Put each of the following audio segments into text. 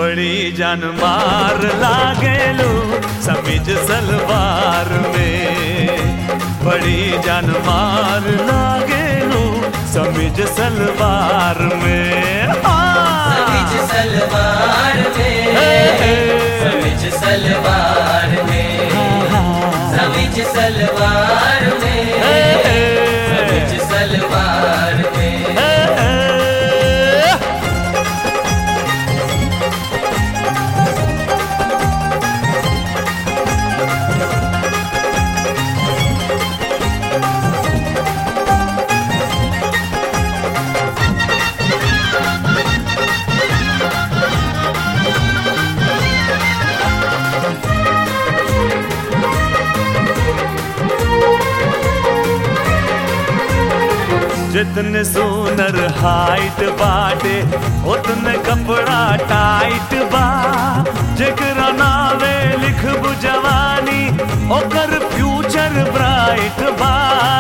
बड़ी जान मार लागेलू समीज सलवार में बड़ी जान मार लागेलू समीज सलवार में हाँ। समीज सलवार में हे, हे। समीज सलवार में समीज सलवार में हे, हे। समीज सलवार में हे, हे। जितने सोनर हाइट बाटे उतने कपड़ा टाइट बा जेकरा नावे लिखबू जवानी ओकर फ्यूचर ब्राइट बा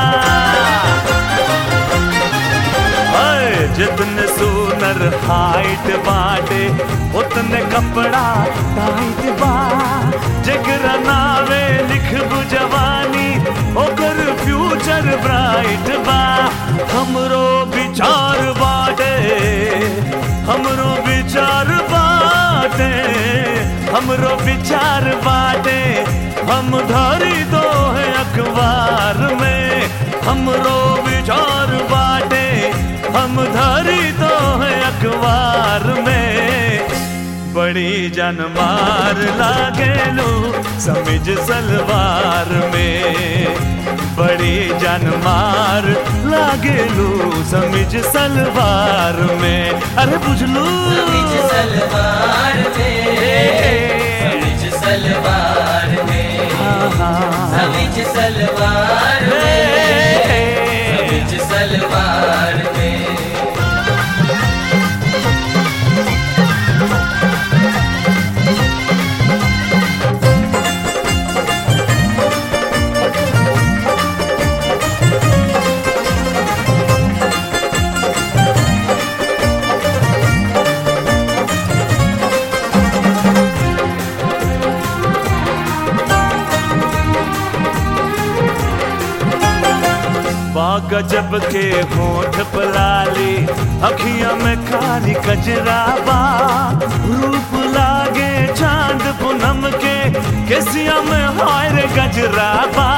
हाय, जितने सोनर हाइट बाटे उतने कपड़ा टाइट बा जेकरा नावे लिखबू जवानी ओकर फ्यूचर ब्राइट बा हमरो विचार बाटे हमरो विचार बाटे हमरो विचार बाटे हम धरी दो है अखबार में हमरो विचार बाटे हम धरी दो है अखबार में बड़ी जान मार लागेलू समिज सलवार में बड़ी जान मार लागेलू समिज सलवार में अरे बुझलू समीज सलवार में समीज सलवार में समीज सलवार में समीज सलवार में बाग जब के होठ पलाली अखियां में काली कजराबा रूप लागे चांद पूनम के केसिया में हायर गजराबा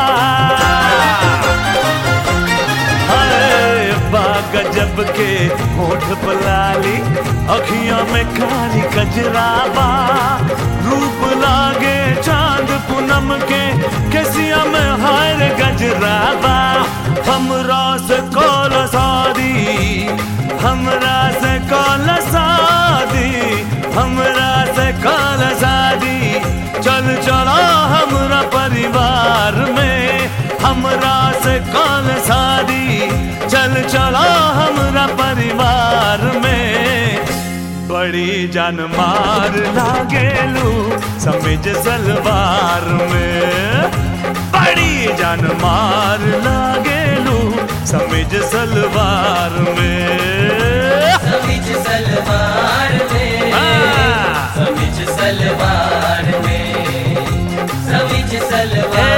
हाय, बाग जब के होठ पलाली अखियां में काली कजराबा रूप लागे चांद पूनम के केसिया में हायर गजराबा हमरा से कौल शादी हमरा से कौल शादी हमरा से कौल शादी चल चला हमरा परिवार में हमरा से कौल शादी चल चला हमरा परिवार में बड़ी जान मार लागेलू समिज सलवार में बड़ी जान मार लागेलू समिज सलवार में समीज सलवार में हाँ। समीज सलवार में समीज सलवार